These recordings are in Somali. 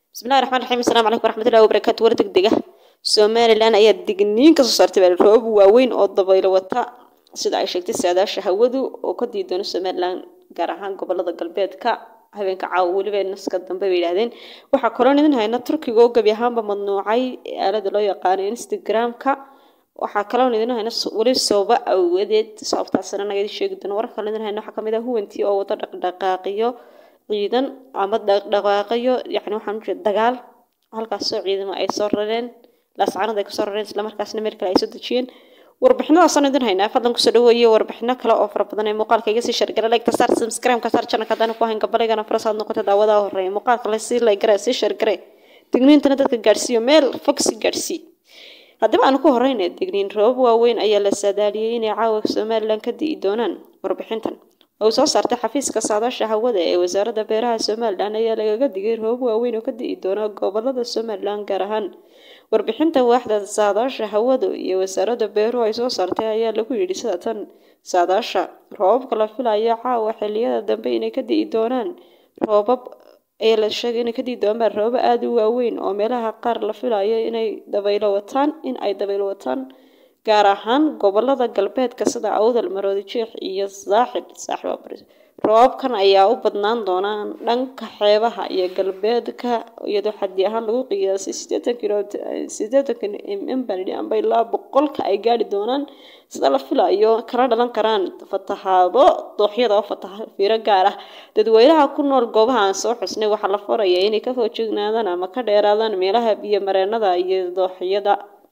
bismillahi raxmaan raxiim asalaamu calaykum waraxmatullahi wabarakaatu war degdega somalilan ayaa digniin kasoo saartay baa roobab waaweyn oo dabaylo wata sida ay sheegtay saadaasha hawadu oo ka dii doona somalilan gaar ahaan gobolada galbeedka habeenka caawa weliba naska dambe bay yidhaahdeen waxaa kaloon idin hayna turkiga oo gebi ahaanba mamnuucay aalada loo yaqaano instagram-ka waxaa kaloon idin hayna weli sababa awadeed sababtaasina naga idin sheegi doono warka kale idin hayna waxaa kamid ah huwantii oo wada dhaqdhaqaaqiyo ciidan ama dhaqdhaqaaqayo yani waxaan ujeeda dagaal halkaasoo ciidamo ay soo rareen laascanad ay kasoo rareen islamarkaasna meel kale ay soo dejiyeen warbixinadaasaan idin haynaa fadlan kusoo dhaweeye warbixino kale oo fara badan ee muuqaalka iga sii shargara like tasaar subscribe-ka saar channelka haddana ku hayn gabaligana farasaad noqota daawadaha horeeya muuqaalka la sii laygara sii shargare digniintana dadka gaadhsiiyo meel fog si gaadhsii haddaba aan ku horeyna digniin roobab waaweyn ayaa la saadaaliyey inay caawa somalilan ka di'i doonaan warbixintan oo soo saartay xafiiska saadaasha hawada ee wasaaradda beeraha somalilan ayaa lagaga digay roobab waaweyn oo ka di'i doona gobolada somalilan gaar ahaan warbixinta waaxda saadaasha hawada iyo wasaaradda beeruhu ay soo saartay ayaa lagu yidhi sida tan saadaasha roobabka la filayo caawa xiliyada dambe inay ka di'i doonaan roobab ayaa la sheegay inay ka di'i doonaan roobab aada u waaweyn oo meelaha qaar la filayo inay dabaylo wataan in ay dabaylo wataan gaar ahaan gobolada galbeedka sida awdal maroodi jeex iyo saaxib saaxib roobabkan ayaa u badnaan doonaan dhanka xeebaha iyo galbeedka iyadoo xaddi ahaan lagu qiyaasay sideetan kilo sideetan mm baan amba ilaa boqolka ay gaadhi doonaan sida la filayo kala dhalan karaan fatahaado dooxyada oo fataha fiiro gaar ah dadweynaha ku nool goobaha aan soo xusnay waxaa la faraya inay ka foojignaadaan ama ka dheeraadaan meelaha biyo mareenada iyo dooxyada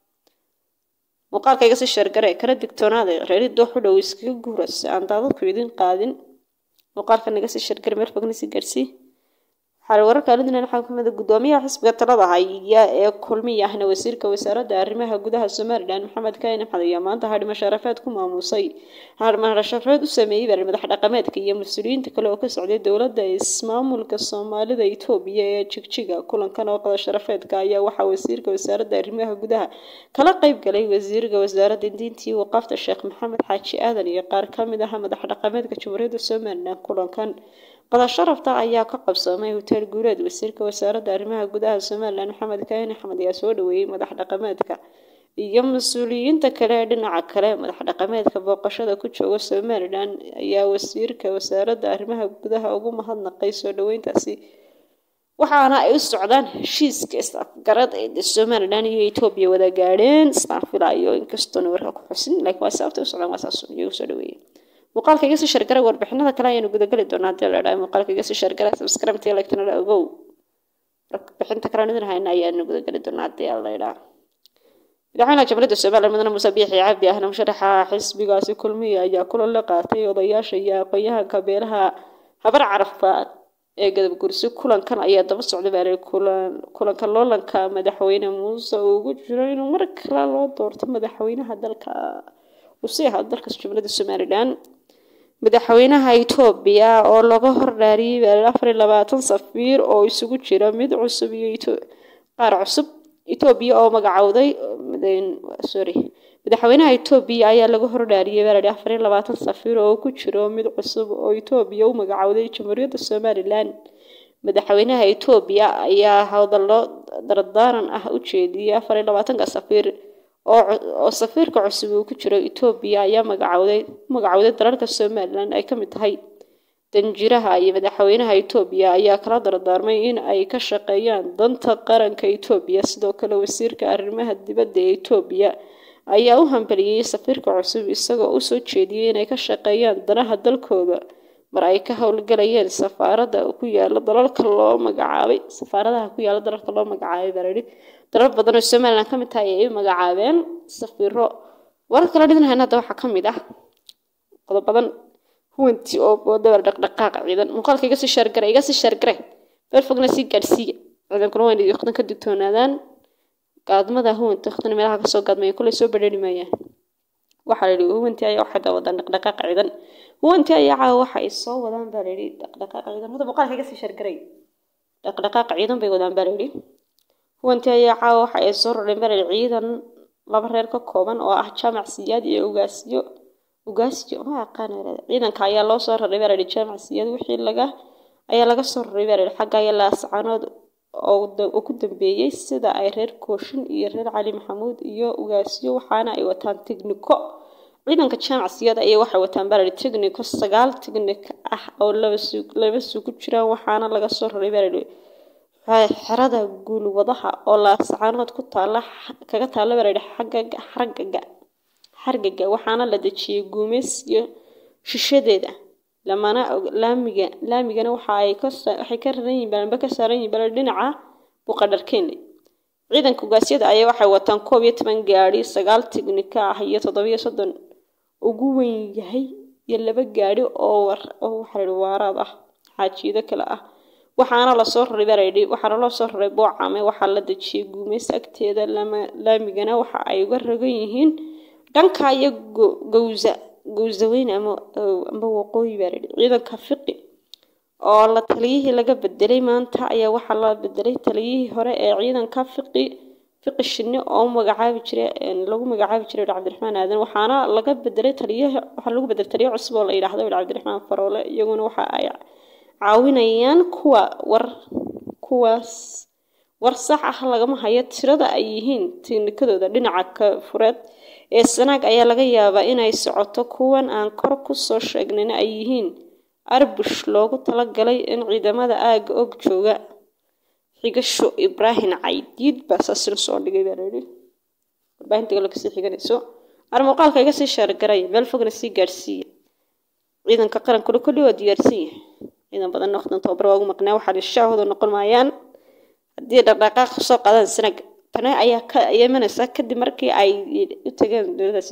muuqaalka iga sii sheergare kala digtoonaada reeri doox u dhow iskaga guura si aan daadadku idin qaadin muuqaalka naga sii sheergare meel fogna sii gaarsii waxaa wararka alidina waxaa kamid gudoomiyaha xisbiga talada haya ee kulmiya ahna wasiirka wasaaradda arrimaha gudaha somalilan maxamed kaine maxad ayaa maanta hadhimo sharafeed ku maamusay hadhimo sharafeed u sameeyey bari madax dhaqameedka iyo mas-uuliyiinta kale oo ka socday dowladda ismaamulka soomaalida etoobiya ee jigjiga kulankan oo qada sharafeedka ayaa waxaa wasiirka wasaaradda arrimaha gudaha kala qeyb galay wasiirka wasaaradda diintii waqaafta sheekh maxamed xaaji aadan iyo qaar kamid ah madax dhaqameedka jamhuuriyadda somalilan kulankan qada sharafta ayaa ka qabsoomay hotel guuleed wasiirka wasaaradda arrimaha gudaha somalilan maxamed kaine axmed ayaa soo dhaweeyey madax dhaqameedka iyo mas-uuliyiinta kale ee dhinaca kale madax dhaqameedka booqashada ku jooga somalilan ayaa wasiirka wasaaradda arrimaha gudaha ugu mahadnaqay soo dhaweyntaasi waxaana ay u socdaan heshiiska isafgarad ee somalilan iyo etoobiya wada gaadheen islaan filayo inkastoona warka ku xusin laakiin waa sababta u socdaan waa saas iyagu soo dhaweeyey muuqaalka iga sii shargara warbixinada kale ayaanu gudagali doonaa haddii la dhahay muuqaalka iga sii shargara subscribe tii like tanala ogow warbixinta kale idin hayna ayaanu gudagali doonaa haddii la dhaha madaxweynaha jamhuuriyadda somaliland mudane muuse biixi cabdi ahna musharaxa xisbigaasi kulmiya ayaa kulan la qaatay odayaasha iyo aqoon-yahanka beelaha habar carafaad ee gadab gursi kulankan ayaa daba socday baa kulan kulanka loolanka madaxweyne muuse uu ugu jiro inuu mar kale loo doorto madaxweynaha dalka uu sii ahaa dalka jamhuuriyadda somaliland madaxweynaha etoobiya oo laga hordhaariyey afar iyo labaatan safiir oo isugu jira mid cusub iyo qaar cusub etoobiya oo magacowday sorry madaxweynaha etoobiya ayaa laga hordhaariyey baa lahi afar iyo labaatan safiir oo ku jiro mid cusub oo etoobiya u magacowday jamhuuriyadda somalilan madaxweynaha etoobiya ayaa hadallo dardaaran ah u jeediyey afar iyo labaatanka safiir oo safiirka cusub uu ku jiro etoobiya ayaa magacowday magacowday dalalka somalilan ay kamid tahay danjiraha iyo madaxweynaha etoobiya ayaa kala dardaarmay in ay ka shaqeeyaan danta qaranka etoobiya sidoo kale wasiirka arrimaha dibadda ee etoobiya ayaa u hambeliyey safiirka cusub isagoo usoo jeediyey inay ka shaqeeyaan danaha dalkooda mar ay ka howlgalayeen safaaradda ku yaala dalalka loo magacaabay safaaradaha ku yaala dalalka loo magacaabay baa layidhi dalal badan oo somaliland ka mid tahay ay magacaabeen safiiro warar kala dhidin hayna hadda waxaa ka mid ah qodobadan huwantii oo dabal dhaqdhaqaaq ciidan muuqaalka iga sii sheergare iga sii sheergare meel fogna sii gaadhsiiya ciidankuna waa inay waqtan ka digtoonaadaan gaadmada huwanta waqtina meelaha kasoo gaadmaya kulay soo badheeri maayaan waxaa layidhi huwantii ayaa waxay wadaan dhaqdhaqaaq ciidan huwantii ayaa caawa waxa ay soo wadaan baa layidhi dhaqdhaqaaq ciidan hadda muuqaalka iga sii sheergaray dhaqdhaqaaq ciidan bay wadaan baa layidhi huwantii ayaa caawa waxa ay soo rareen baa layidhi ciidan laba reer ka kooban oo ah jaamac siyaad iyo ugaasyo ugaasyo ma aqaan ciidanka ayaa loo soo raray baa layidhi jaamac siyaad wixii laga ayaa laga soo raray baa layidhi xagga ayaa laascanood oo ku dambeeyey sida ay reer kooshin iyo reer cali maxamuud iyo ugaasyo waxaana ay wataan tigniko ciidanka jamacsiyada ayay waxay wataan barari tigniko sagaal tignik ah oo laba suu ku jiraan waxaana laga soo raray barari xerada guulwadaha oo laascaanood ku taala kaga taalla barari xagga xargaga xargaga waxaana la dejiyey guumeys iyo shishadeeda lamana laamiga laamigana waxa ay ka waxay ka raran yihiin balanba ka saaran yihiin balan dhinaca buqadharkeenley ciidanka ugaasyada ayaa waxay wataan koob iyo toban gaadhi sagaal tignika ah iyo toddobiyo soddon ugu weyn yahay iyo laba gaadhi oo war oo waxaa waaraad ah xaajiido kale ah waxaana lasoo raray baraydi waxaana loo soo raray boocame waxaa la dejiyey guumeys agteeda lama laamigana waxa ay uga ragan yihiin dhanka iyo gowsa gowsaweyn ama ama waqooyi baa layidhi ciidanka fiqi oo la taliyihii laga bedelay maanta ayaa waxaa la bedelay taliyihii hore ee ciidanka fiqi fiqi shinni oo magacaabi jiray lagu magacaabi jiray cabdiraxmaan aadan waxaana laga bedelay taliyaha waxaa lagu bedelay taliyo cusub oo la yidhaahdo cabdiraxmaan faroole iyaguna waxa ay caawinayaan kuwa war kuwaas war sax ah lagama hayo tirada ay yihiin tiknikadooda dhinaca ka fureed ee sanaag ayaa laga yaabaa inay socoto kuwan aan kor ku soo sheegnayna ay yihiin arbush loogu talagalay in ciidamada aagga og jooga xigasho ibraahim caydiid baa saasina soo dhigay baa layidhi warbaahinta galo kasii xiganayso ar muuqaalka iga sii sheergaraya meel fogna sii gaadhsiiya ciidanka qarankuna kulli waa diyaarsan yahay ciidan badan noqdan tababar waa ugu maqnaa waxaa shaahooda noqon maayaan haddii dhaqdhaqaaq soo qaadaan sanaag tani ayaa ka imanaysa kadib markii ay u tageen dowladaas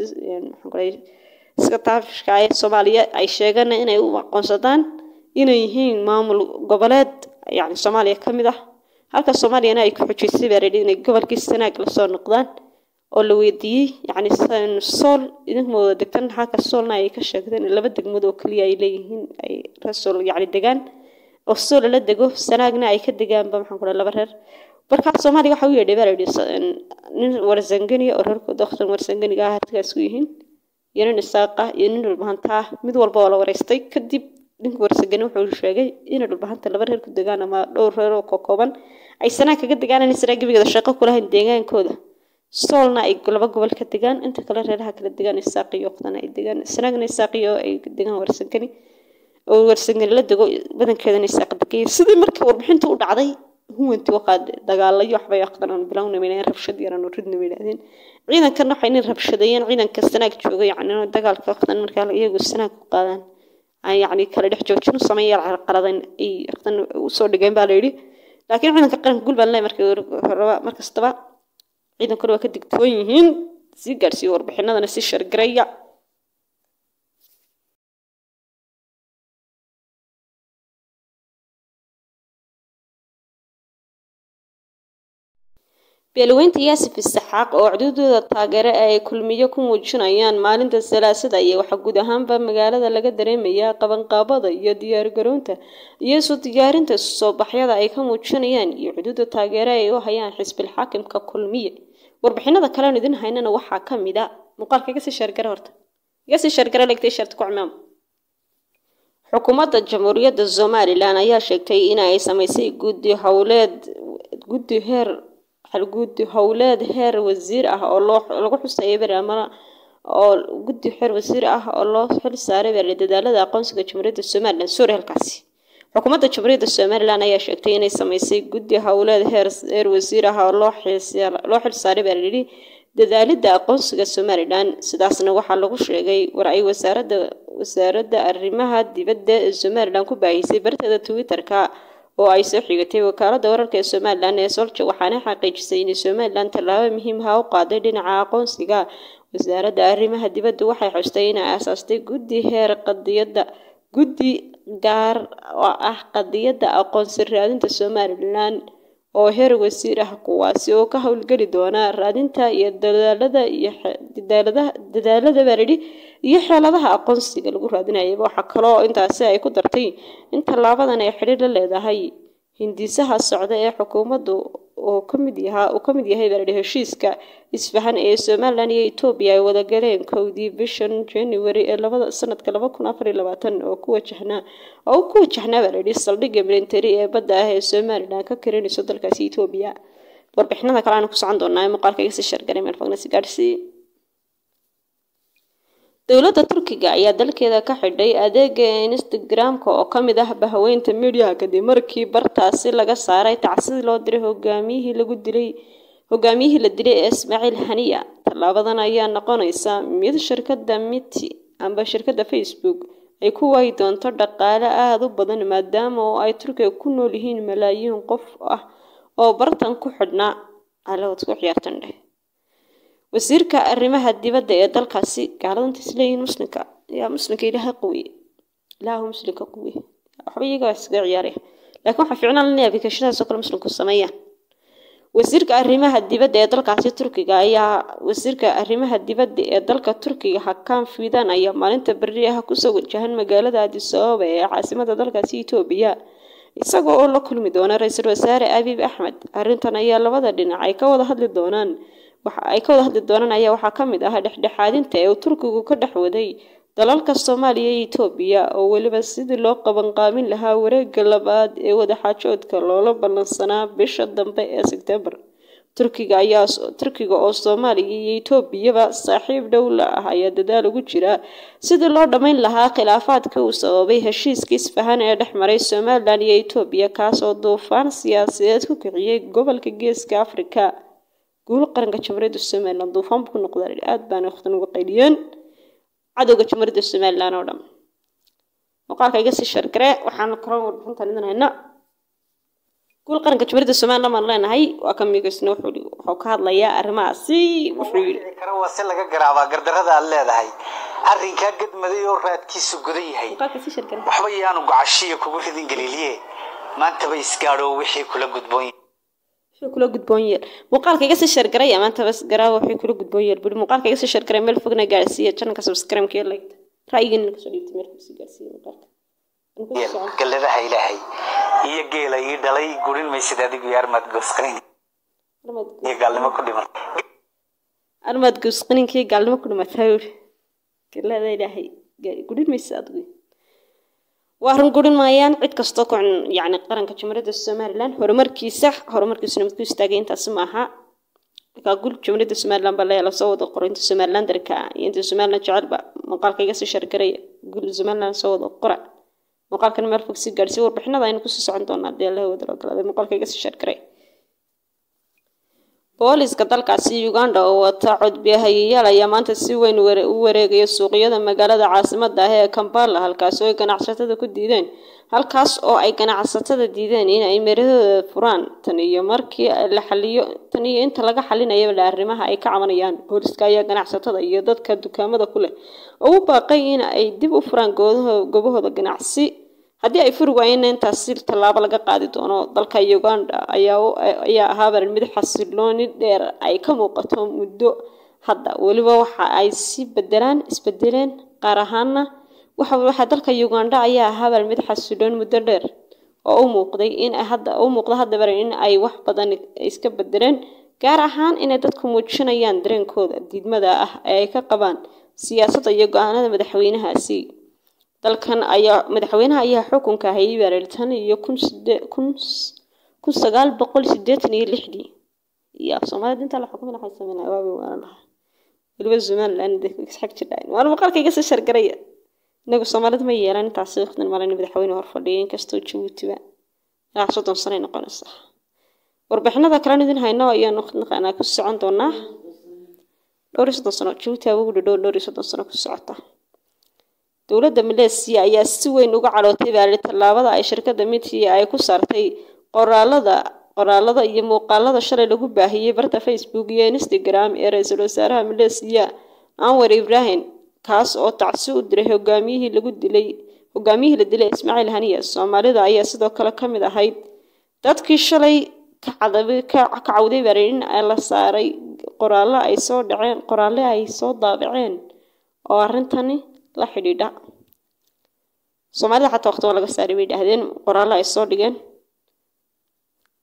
iska taafishka ee soomaaliya ay sheegeen inay u aqoonsadaan inay yihiin maamul goboleed yani soomaaliya ka mid ah halka soomaaliyana ay ku xujaysay baa layidhi inay gobolkii sanaag lasoo noqdaan oo la weydiiyey yani sool idinma wada degtan halka soolna ay ka sheegteen laba degmood oo keliya ay leeyihiin ay reesool yani degaan oo sool la dego sanaagna ay ka degaanba maxaan ku laba reer markaa soomaaliya waxa u yeedhay baa layidhi nin warsangani oo reerku dokhtan warsanganiga ah hartigaas ku yihiin iyo nin isaaqa iyo nin dhulbahanta ah mid walba oo la wareystay kadib ninka warsangani wuxuu sheegay inay dhulbahanta laba reer ku degaan ama dhowr reer oo kokooban ay sanaa kaga degaan inay sanaa gebigeeda shaqo ku lahayn deegaankooda soolna ay laba gobol ka degaan inta kale reeraha kala degaan isaaq iyo oqdana ay degaan sanaagna isaaq iyo ay degaan warsangani oo warsangani la dego badankeedana isaaq degaya sidii markii warbixinta u dhacday huwanti waqaad dagaalayo waxbay aqdanaan bilowna meelayeen rabshad yaran oo ridna meelaadeen ciidankan waxay nin rabshadeeyeen ciidanka sanaag jooga yacni dagaalka waqtan markaa iyagu sanaag ku qaadaan ay yacni kala dhex joojin u sameeyeen carqaladan ay waqtan usoo dhigeen baa layidhi laakiin ciidanka qaranka gulbaan leh markii horeba mar kastaba ciidankuna waa ka digtoon yihiin sii gaadhsiiya warbixinadana si shargaraya beelaweynta yaasif isaxaaq oo cududooda taageere ay kulmiyo ku muujinayaan maalinta salaasada iyo waxaa guud ahaanba magaalada laga dareemayaa qabanqaabada iyo diyaargarownta iyo isu diyaarinta soo baxyada ay ka muujinayaan iyo cududa taageere ay u hayaan xisbil xaakimka kulmiye warbixinada kalean idin haynana waxaa ka mid a muuqaalka iga sii sheergare horta iga sii sheergare legtay sharti ku cimaam xukuumadda jamhuuriyadda somalilan ayaa sheegtay in ay samaysay guddi howleed guddi heer guddi howleed heer wasiir ah oo loo lagu xusayay beri ama oo guddi heer wasiir ah oo loo xil saaray beri dadaalada aqoonsiga jamhuuriyadda somalilan suuri halkaasi xukuumadda jamhuuriyadda somalilan ayaa sheegtay inay samaysay guddi howleed heer heer wasiir ah oo loo loo xil saaray baa layidhi dadaalida aqoonsiga somalilan sidaasna waxaa lagu sheegay war ay wasaaradda wasaaradda arrimaha dibadda ee somalilan ku baahisay barteeda twitterka oo ay soo xigatay wakaaladda wararka ee somalilan ee solja waxaana xaqiijisay inay somalilan tallaabo muhiimha u qaaday dhinaca aqoonsiga wasaaradda arrimaha dibadda waxay xustay inay aasaastay guddi heer qadiyadda guddi gaar oo ah qadiyadda aqoonsi raadinta somalilan oo heer wasiir ah kuwaasi oo ka howlgeli doona raadinta iyo dadaalada iyo dadaalada dadaalada baa layidhi iyo xeeladaha aqoonsiga lagu raadinayaba waxaa kaloo intaasi ay ku dartay in tallaabadan ay xidhiir la leedahay hindisaha socda ee xukuumaddu oo kamid yahaa uu kamid yahay baa ladhi heshiiska isfahan ee somalilan iyo etoobiya ay wada galeen kowdii bishan january ee labada sanadka laba kun afar iyo labaatan oo ku wajahnaa oo ku wajahnaa baa layidhi saldhigga military ee badda ah ee somalilan ka karinayso dalkaasi etoobiya warbixinada kale aan ku socon doonaa ee muuqaalka iga sii shargaray meel fogna si gaadhsii dowladda turkiga ayaa dalkeeda ka xidhay adeega instagram-ka oo ka mid ah bahaweynta midiyaha kadib markii bartaasi laga saaray tacsidii loo diray hogaamiyihii lagu dilay hogaamiyihii la dilay ee ismaaciil haniya tallaabadan ayaa noqonaysa mid shirkadda miti amba shirkadda facebook ay ku waayi doonto dhaqaale aada u badan maadaama oo ay turkiga ku nool yihiin malaayiin qof ah oo bartan ku xidhnaa alawad ku ciyaartan dheh wasiirka arrimaha dibadda ee dalkaasi gaaladanta isleeyihiin muslimka yaa muslimka ilaaha qawiye ilaahu muslimka qawiye waxba iyaga waa iskaga ciyaaraya laakiin waxaa fiicnaan lana aplikashadaas oo kale muslimku sameeyaan wasiirka arrimaha dibadda ee dalkaasi turkiga ayaa wasiirka arrimaha dibadda ee dalka turkiga hakan fidan ayaa maalinta berri ah kusoo wajahan magaalada addis ababa ee caasimada dalkaasi etoobiya isagoo oo la kulmi doona ra-iisul wasaare abiib axmed arrintan ayaa labada dhinac ay ka wada hadli doonaan waxa ay ka wada hadli doonaan ayaa waxaa ka mid ah dhexdhexaadinta ee uu turkigu ka dhex waday dalalka soomaaliya iyo etoobiya oo weliba sidii loo qabanqaabin lahaa wareegga labaad ee wadaxaajoodka loola ballansanaa bisha dambe ee sebtembar turkiga ayaa turkiga oo soomaaliya iyo etoobiyaba saaxiib dhow la ah ayaa dadaal ugu jira sidii loo dhammayn lahaa khilaafaadka uu sababay heshiiska isfahan ee dhex maray somalilan iyo etoobiya kaas oo duufaan siyaasadeed ku kiciyey gobolka geeska afrika guul qaranka jamhuuriyadda somalilan duufaan buu ku noqdaa aada baana waqtan uga qayliyeen cadowga jamhuuriyadda somalilan oo dhan muuqaalka iga sii shargare waxaan kaloo warbixintan idin hayna guul qaranka jamhuuriyadda somalilan baan leenahay waa ka miigaysna wuxuu wuxuu ka hadlayaa arrimahaasi wuxuu yidhi kara waa si laga garaabaa gardarada aad leedahay arrinkaa gadmaday oo raadkiisu gudan yahay muuqaalka sii shargare waxba yaanu gocashiya kugu ridin galiiliye maantaba isgaadho wixii kula gudboon yahay wuxuu kula gudboon yeel muuqaalka iga sii shargaray amaanta bas garaawa wuxuu kula gudboon yeel buri muuqaalka iga sii shargaray meel fogna gaarsiiya channelka subscribe-ka iyo like ra'yigeena kasoo dhiibtay meel fog sii gaarsiiya muuqaalka Aan ku sii socon. galladaha ilaahay iyo geela ii dhalay gurin maysid adigu iyo armaad goosqayn Armaad- iyo gaalnimo ku dhiman armaad goosqaninkii gaalnimo ku dhimataa yuri galada ilaahay ga- gudhin maysa adigu waa run gurin maayaan cid kastoo ku cun- yacni qaranka jamhuuriyadda somalilan horumarkiisa horumarkiisuna mid ku istaagay intaasi ma aha markaa gul jamhuuriyadda somalilan baa layaa lasoo wada qoro inta somalilan darka ah iyo inta somalilan jecelba muuqaalka iga sii shargaraya gul somalilan soo wada qora muuqaalkan meel fog sii gaadhsiy warbixinada aynu kusii socon doonaa haddii alla wada ogolaaday muuqaalka iga sii shargaray booliska dalkaasi uganda oo wata codbiyahayayaal ayaa maanta si weyn ware- u wareegaya suuqyada magaalada caasimada ah ee kampala halkaas oo ay ganacsatada ku diideen halkaas oo ay ganacsatada diideen in ay meeradooda furaan tan iyo markii la xaliyo tan iyo inta laga xalinayaba la arrimaha ay ka cabanayaan booliska ayaa ganacsatada iyo dadka dukaamada ku leh oo u baaqay in ay dib u furaan goodaho- goobahooda ganacsi haddii ay furi waayeenna intaasi tallaabo laga qaadi doono dalka uganda ayaa u- ayaa ahaaba mid xasilooni dheer ay ka muuqato muddo hadda weliba waxa ay si bedelaan isbedeleen qaar ahaana waxa waxa dalka uganda ayaa ahaaba mid xasiloon muddo dheer oo u muuqday in ay hadda u muuqda haddaba in ay wax badan iska bedeleen gaar ahaan inay dadku muujinayaan dareenkooda diidmada ah ee ay ka qabaan siyaasadda iyo go-aanada madaxweynahaasi dalkan ayaa madaxweynaha ayaa xukunka hayay baareer tan iyo kun side kun kun sagaal boqol sideetan iyo lixdii iyo soomaalida intaa la xukumay waxay sameynaya waabi waana lahaa weliba somaliland isxag jidhayn waana muuqaalka iga sii shargaraya inagu soomaalida ma yeelan intaasi waqtin malin madaxweyne hor fadhiya inkastoo jabuutiba ilaa soddon sano ay noqonaysaa warbixinada kalen idin hayno ayaanu naqaanaa ku socon doonaa dhowr iyo soddon sano jabuuti aa ugu dhadhow dhowr iyo soddon sano ku socota dowladda maleesiya ayaa si weyn uga cadhootay baari tallaabada ay shirkadda mitia ay ku saartay qoraalada qoraalada iyo muuqaalada shalay lagu baahiyey barta facebook iyo instagram ee ra-iisul wasaaraha maleesiya anwar ibrahim kaas oo tacsi u diray hogaamiyihii lagu dilay hogaamiyihii la dilay ismaaciil haniya soomaalida ayaa sidoo kale ka mid ahayd dadkii shalay ka cadabay ka ka cawday baari in la saaray qoraallo ay soo dhaceen qoraalle ay soo daabaceen oo arrintani la xidhiidha soomaalida xataa waqti waa laga saaray bay dhahdeen qoraallo ay soo dhigeen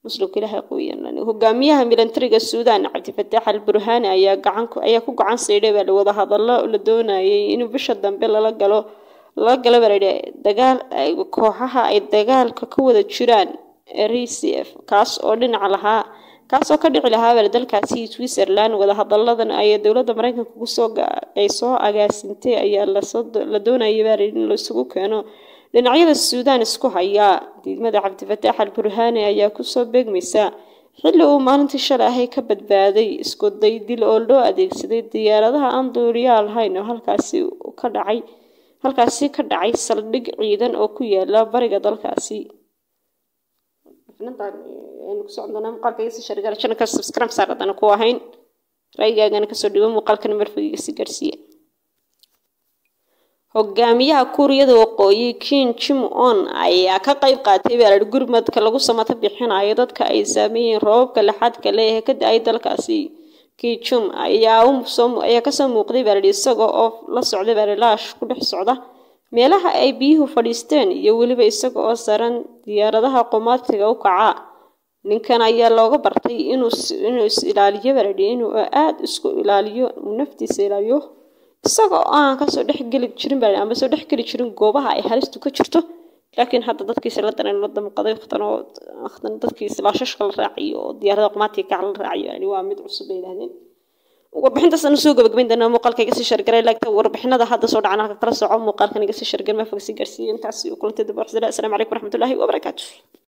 muslimka ilaahay qoyan hogaamiyaha militariga suudaan cabdifataax al burhaani ayaa gacan ayaa ku gacan saydhay baa wada hadallo la doonayay inuu bisha dambe lala galo lala galo baa layidhi dagaal kooxaha ay dagaalka ka wada jiraan r c f kaas oo dhinaca lahaa kaasoo ka dhici lahaa baa dalkaasi switzerland wadahadaladan ay dowladda mareykanka kusoo ay soo agaasintay ayaa lasoo la doonayay baa layidhi in laisugu keeno dhinacyada suudaan isku hayaa diidmada cabdifataax al burhaani ayaa kusoo beegmaysa xilli uu maalintii shalay ahay ka badbaaday isku day dil oo loo adeegsaday diyaaradaha aan duuliyaal lahayn oo halkaasi ka dhacay halkaasi ka dhacay saldhig ciidan oo ku yaala bariga dalkaasi muuqaalka subscribe saar haddana ku ahayn ra'yigaagana kasoo dhigo muuqaalkana marfagiga si gaarsiiya hogaamiyaha kuuriyada waqooyi kin jim on ayaa ka qayb qaatay baalad gurmadka lagu samato bixinayo dadka ay saameeyeen roobabka laxadka leh ee ka da-ay dalkaasi kijum ayaa ayaa kasoo muuqday baalad isaga oo la socday baalilaash ku dhex socda meelaha ay biyuhu fadhiisteen iyo weliba isaga oo saran diyaaradaha qumaatiga u kaca ninkan ayaa looga bartay inuu inuu is ilaaliyo baaladi inuu aada isku ilaaliyo uu naftiisa ilaaliyo isaga oo aan kasoo dhex geli jirin baa ama soo dhex geli jirin goobaha ay halistu ka jirto laakiin hadda dadkiisa la daran la damqaday waqtan oo waqtan dadkiisa laashashka la raaciyo oo diyaarada qumaatiga kaca la raaciyo yani waa mid cusub bay yidhahdeen warbixintaas aan soo gabagabayn doonaa muuqaalka iga sii shargaray laagta warbixinada hadda soo dhacan halka kala soco muuqaalkan iga sii shargar ma fog sii gaarsiiyo intaas kulantay dib u assalaamu calaykum waraxmatullaahi wabarakaatu